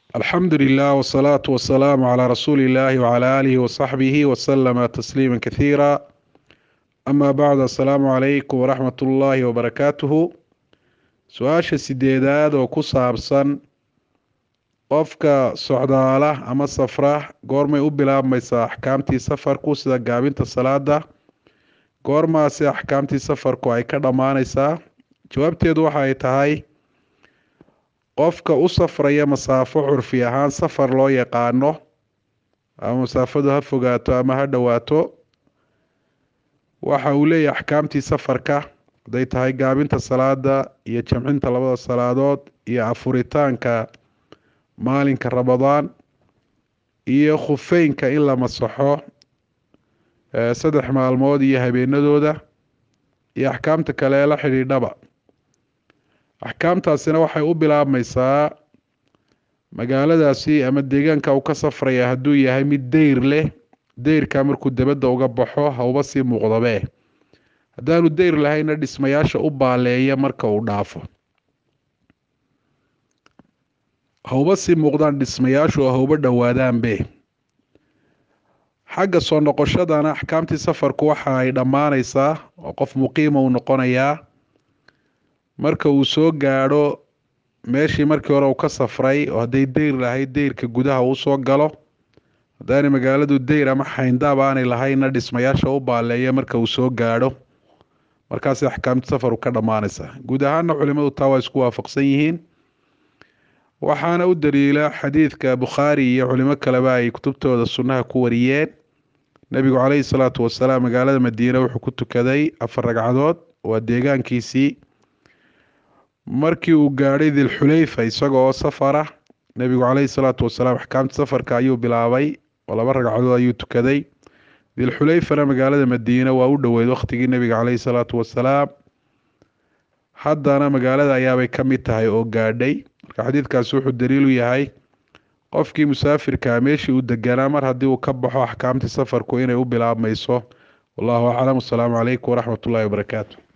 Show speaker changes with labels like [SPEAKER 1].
[SPEAKER 1] alxamdu lilah wsalaatu wasalaamu calaa rasuuli illaahi wcalaa aalihi wasaxbihi wasalama tasliima kathiira ama bacd assalaamu calaykum waraxmat ullaahi wabarakaatuhu su-aasha sideedaad oo ku saabsan qofka socdaala ama safra goormay u bilaabmaysaa axkaamtii safarku sida gaabinta salaada goormaasi axkaamtii safarku ay ka dhammaanaysaa jawaabteedu waxa ay tahay qofka u safraya masaafo curfi ahaan safar loo yaqaano ama masaafadu ha fogaato ama ha dhowaato waxa uu leeyahay axkaamtii safarka hadday tahay gaabinta salaada iyo jamcinta labada salaadood iyo afuritaanka maalinka ramadaan iyo khufeynka in la masaxo saddex maalmood iyo habeenadooda iyo axkaamta kale ee la xidhiidhaba axkaamtaasina waxay u bilaabmaysaa magaaladaasi ama deegaanka uu ka safraya hadduu yahay mid deyr leh deyrka markuu debadda uga baxo hauba sii muuqdabe haddaanu deyr lahayna dhismayaasha u baaleeya marka uu dhaafo hauba sii muuqdaan dhismayaashu oo hauba dhowaadaanbe xagga soo noqoshadana axkaamtii safarku waxa ay dhammaanaysaa oo qof muqiima uu noqonayaa marka uu soo gaadho meeshii markii hore uu ka safray oo hadday deyr lahayd deyrka gudaha uu soo galo haddaanay magaaladu deyr ama xayndaab aanay lahaynna dhismayaasha u baaleeya marka uu soo gaadho markaasi axkaamti safaru ka dhammaanaysaa guud ahaana culimadu taa waa isku waafaqsan yihiin waxaana u daliila xadiidka bukhaari iyo culimo kaleba ay kutubtooda sunnaha ku wariyeen nebigu caleyhi salaatu wasalaam magaalada madiine wuxuu ku tukaday afar ragcadood waa deegaankiisii markii uu gaadhay dilxuleyfa isaga oo safara nebigu caleyhi salaatu wasalaam axkaamta safarka ayuu bilaabay oo laba ragcadood ayuu tukaday dilxuleyfana magaalada madiine waa u dhoweyd wakhtigii nebiga caleyhi salaatu wasalaam haddana magaalada ayaabay ka mid tahay oo gaadhay marka xadiidkaasi wuxuu daliilu yahay qofkii musaafirkaa meeshii uu deganaa mar haddii uu ka baxo axkaamtii safarku inay u bilaabmayso wallahu aclam wasalaamu calaykum waraxmat ullahi wabarakaatu